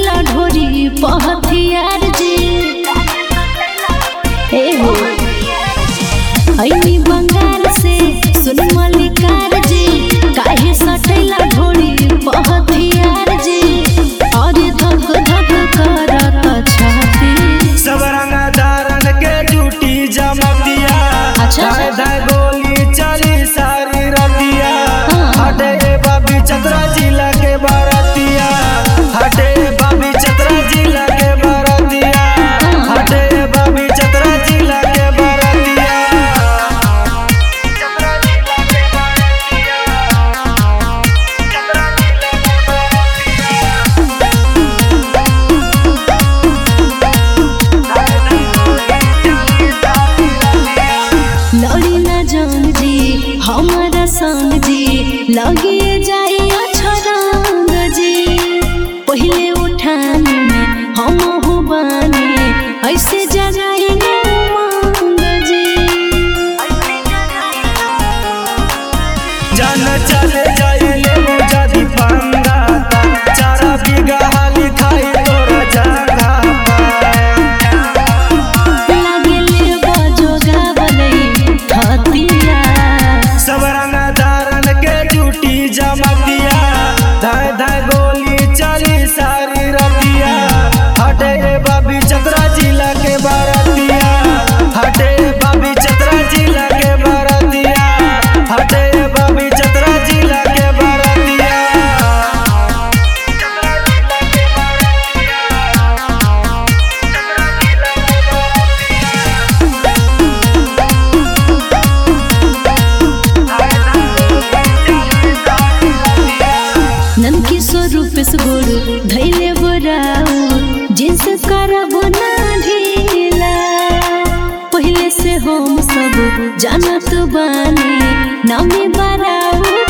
सटैला ढोरी पहथियार जी ए हो ऐनी बंगाल से सुन मलिकार जी काहे सटैला ढोरी पहथियार जी और धक धक करत छाती सब रंगा धारण के ड्यूटी जमतिया अच्छा। धाय धाय गोली चली सारी रतिया हाँ। हटे ए बाबी चतरा जिला के बारतिया हटे ए बाबी चतरा जिला के बारतिया हाँ। हटे ए बाबी चतरा जिला के बारतिया चतरा जिला के बारतिया चतरा जिला के बारतिया लड़ी न जंग जी हमारा संग जी लगे जाए अछरंग जी पहले उठान में हम हो बानी ऐसे जगाएंगे उमंग जी जान चले जाइले मुजादी पंगाता चारा बीघा हाली खाई तोरा जगह लागेले बजोगा बनई हतिया सब रंगा धारण के ड्यूटी जमतिया धाय धाय गोली चली सारी रतिया हटे ए बाबी चतरा जिला के बारतिया हटे ए बाबी चतरा जिला के बारतिया हटे ए बाबी चतरा जिला के बारतिया चतरा जिला के नमकी स्वरूप से गोड़ धैले बराऊ जिनस करब ना ढीला पहले से हम सब जानत बानी नामे बराऊ